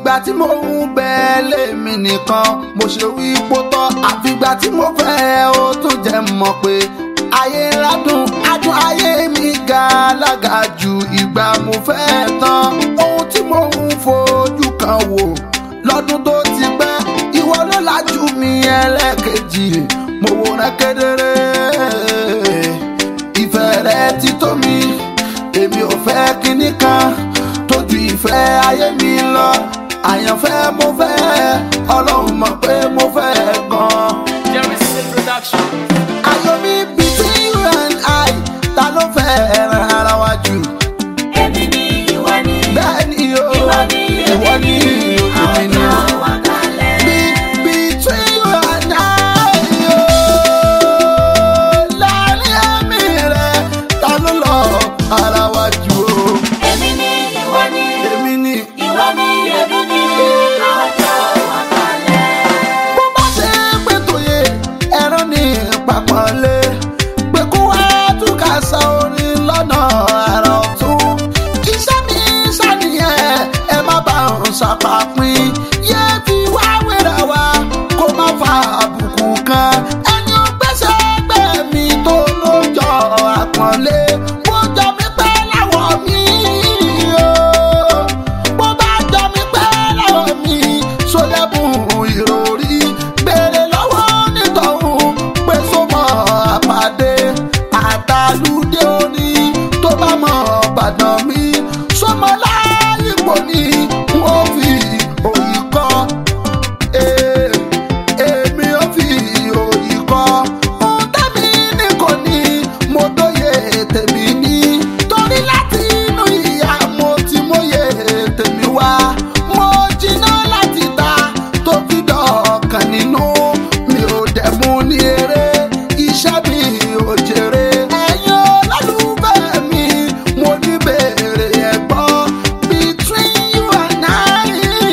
ìgbà tí mo ń bẹ lèmi nìkan mo ṣe wí pótọ́ àfìgbà tí mo fẹ́ ó tún jẹ́ mọ̀ pé ayé ládùn adùn ayé mi ga lága ju ìgbà mo fẹ́ tán ohun tí mo ń fojú kan wò lọ́dún tó ti pẹ́ ìwọ ló lajú mi ẹlẹ́kejì mo wò rẹ kedere ìfẹ́ rẹ ti tó mi èmi ò fẹ́ kinní kan tójú ìfẹ́ ayé mi lọ àyànfẹ́ mo fẹ́ ọlọ́run mọ̀ pé mo fẹ́ gan-an. Jerry C production. ayọ̀ mi between you and I ta ló fẹ́ ẹran ara wa jù. Èmi ni ìwọ ni, bẹ́ẹ̀ ni o ìwọ ni, ìwọ ni èmi ni o. ọjọ́ wa kalẹ̀. Be- between you and I o. láàrin ẹ̀mí rẹ̀ ta ló lọ ara wa jù o. Èmi ni ìwọ ni, èmi ni. ìwọ ni, èmi ni, ọjọ́ wa kalẹ̀. bó bá ṣe pé tòye ẹran ní pàpọ̀lé pé kó wá túkà sa orin lọ́nà àrà ọ̀tún iṣẹ́ mi ṣàníyàn ẹ má bá òun ṣàpàpín yé fi wá wéra wa kó má fa àbùkù kan ẹni ó gbéṣẹ́ gbé mi tó lójọ àpọ̀nlé bó jọ mí pẹ́ láwọ̀ mi o bó bá jọ mí pẹ́ láwọ̀ mi sólẹ́bùn ìròrí béèrè lọ́wọ́ nítọ̀hún pé sọmọ àpàdé àtàlùdé òní tó bá mọ̀ bàdàn mi sọmọ láyìnbó ni wọ́n fi òyì kọ́ Ee, èmi ò fi òyì kọ́ ohun tẹ́mi ní kò ní mo dóye tèmi ní torí láti inú ìyá mo ti mọ̀ye tèmi wá mo jiná láti ta tó fi dọ̀ọ̀kan nínú mi ò dẹ̀ mú ní eré iṣẹ́ mi ò jèrè ẹ̀yin olólùfẹ́ mi mo ní bèrè ẹ̀gbọ́n between you and I.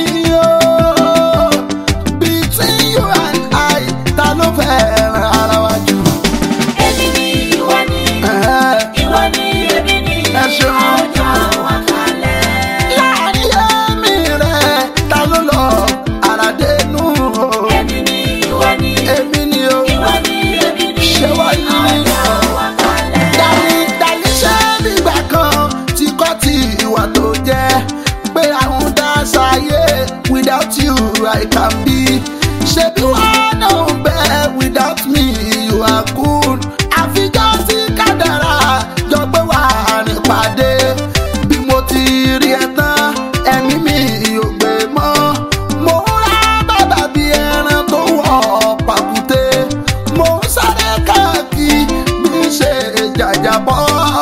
Oh between you and I ta ló fẹ́ ran ara wa jù. Èmi ni ìwọ ni, Ẹ̀hẹ́. ìwọ ni, èmi ni, Ẹ ṣeun. ọjọ́ wa kalẹ̀. láàrin ẹ̀mí rẹ̀ ta ló lọ ara dénú. o. Èmi ni ìwọ ni, èmi ni o. ìwọ ni, èmi ni, Ṣé wá ní? ọjọ́ wa kalẹ̀. dàní dàní ṣé nígbà kan tí kò tí ìwà tó jẹ́ pé àwọn dá sáyé without you I can be. ṣebí wọn náà ń bẹ without me you are good. àfijọ́ tí kádàrá jọ pé wà á rìn pàdé bí mo ti rí ẹ tán ẹ̀mí mi ò gbé mọ́. mo ń ra bàbá bí ẹran tó wọ̀ pàkúté. mo ń sáré káàkiri bí ń ṣe jàjàbọ́.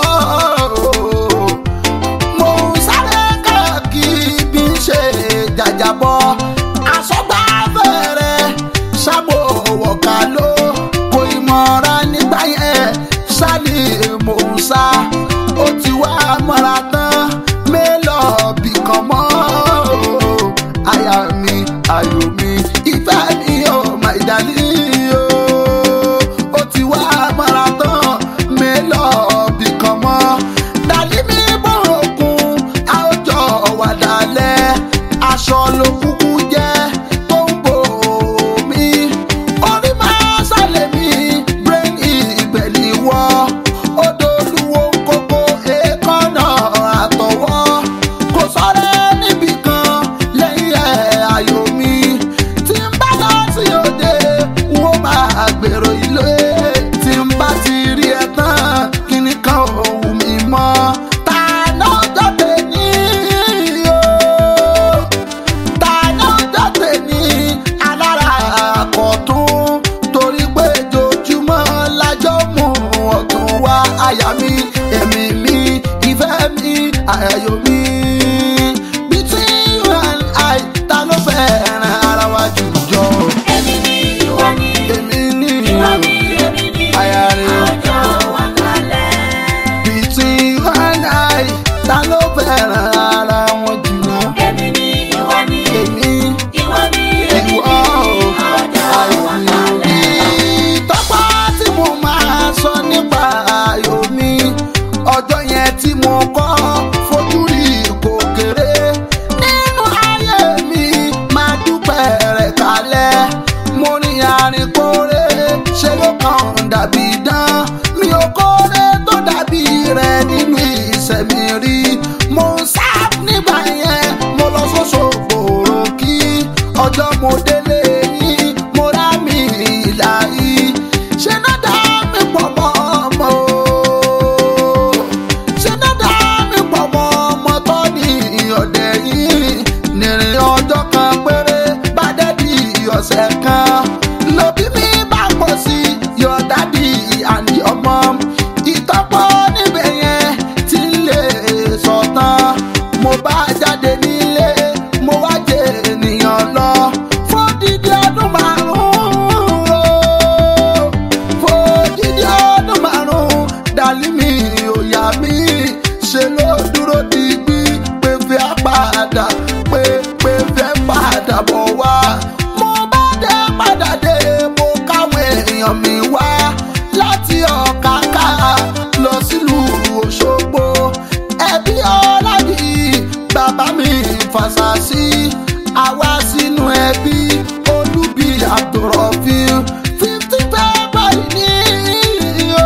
mo ń sáré káàkiri bí ń ṣe jàjàbọ́. àsọgbà fẹ́rẹ̀ sábò wọ̀ká ló kò ìmọ̀ra nígbà yẹn sálì mò ń sá ó ti wá mọ́ra tán mélòó bì kan mọ́ àyà mi ayò mi ìfẹ́ mi ò mà ìdálí o ó ti wá mọ́ra tán mélòó bì kan mọ́ dàlí mi bọ̀ òkun àwùjọ wà dálẹ̀ aṣọ ló kúkú jẹ́ tó ń bò mí orí máa sálẹ̀ mi brain ìbẹ̀lì wọ́ odò olúwo kókó èékánná àtọwọ́ kò sọ́rẹ́ níbì kan lẹ́yìn ẹ̀ ayò mi tí ń bá lọ sí òde n ó máa gbèrò ilé tí ń bá ti rí ẹ tán kíní kan ò wù mí mọ́ ta náà jáde ní o ta ọjọ́ mo délé yín mo rá mi ìlà yìí ṣe náà dá mi pọ̀ mọ́ ọmọ o ṣe náà dá mi pọ̀ mọ́ ọmọ tó ní ọ̀dẹ̀ yìí nìrìn ọjọ́ kan péré bá dẹ́bi ọ̀sẹ̀ kan lóbi mi bá pọ̀ sí your daddy and your mom ìtọ́pọ̀ níbẹ̀ yẹn tí ń lè sọ̀tàn mo bá jáde nílé mo wá jẹ ènìyàn lọ fódìdí ọdún márùn-ún o fódìdí ọdún márùn-ún dàlí mi òyà mi ṣe ló dúró digbí pé fẹ́ padà pé pé fẹ́ padà bọ̀ wá mo bá dé padà dé mo káwọn èèyàn mi wá láti ọ̀káká lọ sílùú òṣogbo ẹbí ọlábì bàbá mi fàṣàṣì àwa sínú ẹbí olúbi abdulrafil fifteen february ní o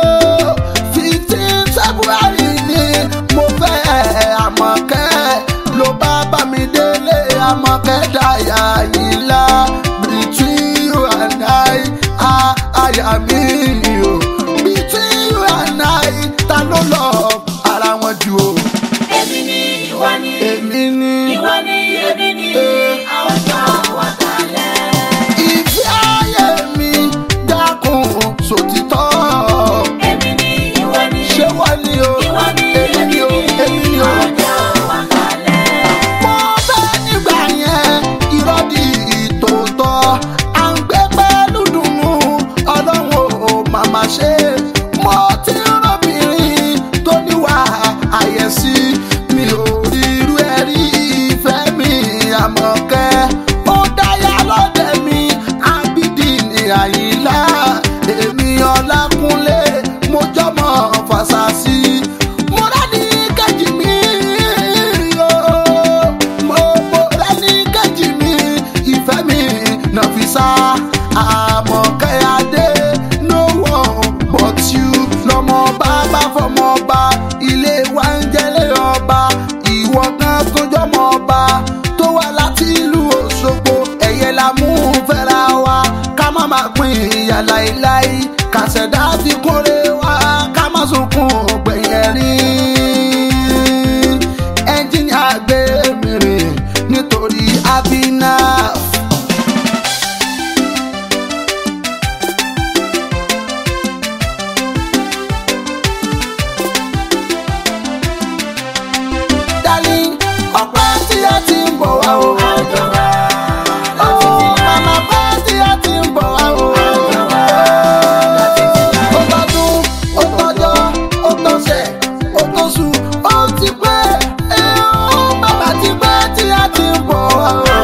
fifteen february ní mo fẹ́ àmọ̀kẹ́ ló bá bá mi délé àmọ̀kẹ́ dáyà yìí lá between you and I ah, àyà mi o between you and I ta ló lọ ara wọn jù o Èmi ni ìwọ ni, èmi ni ìwọ ni èmi ni, àwọn tó wà kalẹ̀. ìfẹ́ ayé mi dákun sòtítọ́ Èmi ni ìwọ ni, ṣé wọ́n ní o ìwọ ni èmi ni o èmi ni o. àwọn tó wà kalẹ̀. mo fẹ́ nígbà yẹn irọ́ di ìtòótọ́ à ń gbé pẹ̀lú dùnú ọlọ́run ò màmá ṣe mo ti rọ́bìnrin tó níwà àyẹ̀sí mi ò rí irú ẹ̀ rí ìfẹ́ mi àmọ̀kẹ́ ó dáyà lọ́dẹ̀ mi ábídì ní àyílá èmi ọlákúnlé mo jọmọ fàṣàṣì mo rẹ́ni kejì mi o mo mo rẹ́ni kejì mi ìfẹ́ mi nàfisà àmọ̀kẹ́ adé no one but you lọmọ bàbá fọmọ ọba ilé wa ń jẹ́lé ọba ìwọ kan tó jọmọ ọba tó wá láti ìlú òṣogbo ẹ̀yẹ la mú fẹ́ra wa ká má má pín ìyà láéláé kàṣẹ̀dá fi kórè wá ká má sunkún gbẹ̀yẹ̀ rí ẹnjìnìà gbé mi rìn nítorí abinaf. darling ọpẹ́ tí a ti ń bọ̀ wá o. Oh, mama pẹ́ tí a ti ń bọ̀ wá o. Ó tọdún, ó tọjọ́, ó tọ̀sẹ̀, ó tóṣù, ó ti pẹ́. Eh, oh, mama ti pẹ́ tí a ti ń bọ̀ wá o.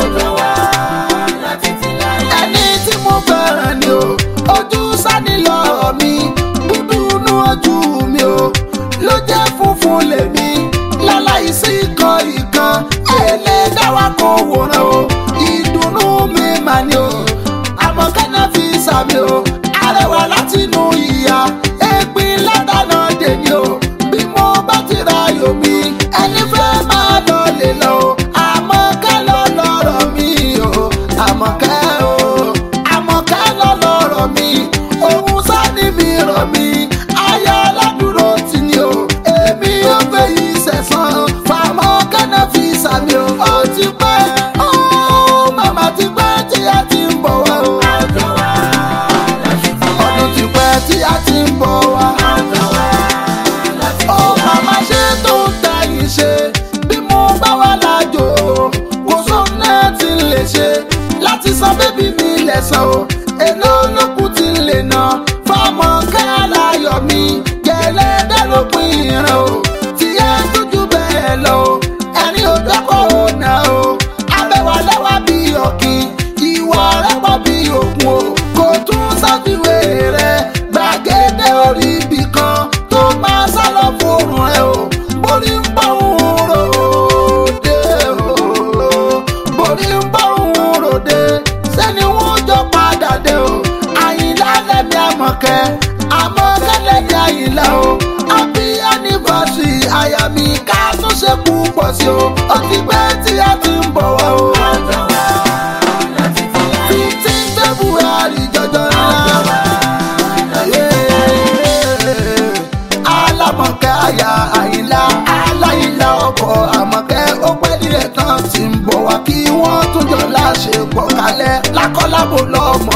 Ẹni tí mo fẹ́ràn ni o, ojú sani lọ́rọ̀ mi, dúdú inú ojú mi o, ló jẹ́ funfun lèmi, láláì sí ikọ̀ ìkan, èlé dáwà kò wòran o, ìdùnnú mi mà ni o, àmọ́ kẹ́nà fi sàmì o, arẹwà látinú ìyá, ègbin látànà dèní o, bí mo bá ti ra yomi, ẹni fẹ́ máa lọ lè lọ o, àmọ́ kẹ́ lọ lọ́rọ̀ mi o, àmọ́ kẹ́ o, àmọ́ kẹ́ lọ lọ́rọ̀ mi, òun sáni mi rọ̀ mi, ayọ̀ aládùúró tì ní o, èmi ò fẹ́ yìí sẹ̀sán, fàmọ́ kẹ́nà fi sàmì o, ó ti pẹ́, ó màmá ti pẹ́ tí a ti ń bọ̀ wá o, ọdún ti pẹ́ tí a ti ń bọ̀ wá. Ó màmá ṣe tó ń tẹ̀yìn ṣe bí mo bá wà lájò kò sóńnà tí ń lè ṣe láti san bébí mi lẹ́sàn o èlò olókùn tí ń lè ná fọmọ káàláyọ̀ mi gẹ̀lẹ́ dẹ́lópin ìran o tí ẹ tójú bẹ́ẹ̀ lọ o ẹni ò dọ́kọ̀ ò ná o abẹ́wà lẹ́wà bí ọ̀kìn ìwà rẹ̀ pọ̀ bí òkun o kò tún ṣàfiwé rẹ̀ gbàgede orí ibì kan tó máa sá lọ fòrùn ẹ o borí ń bọ̀ ń ròde o borí ń bọ̀ ń ròde sẹ́ni wọ́n jọ padà dé o àyìnlá lẹ́mí àmọ̀kẹ́ àmọ̀kẹ́ lẹ́mí àyìnlá o happy anniversary àyà mi ká tún ṣe púpọ̀ sí o ó ti pẹ́ tí a ti ń bọ̀ wá o. bò lọ́mọ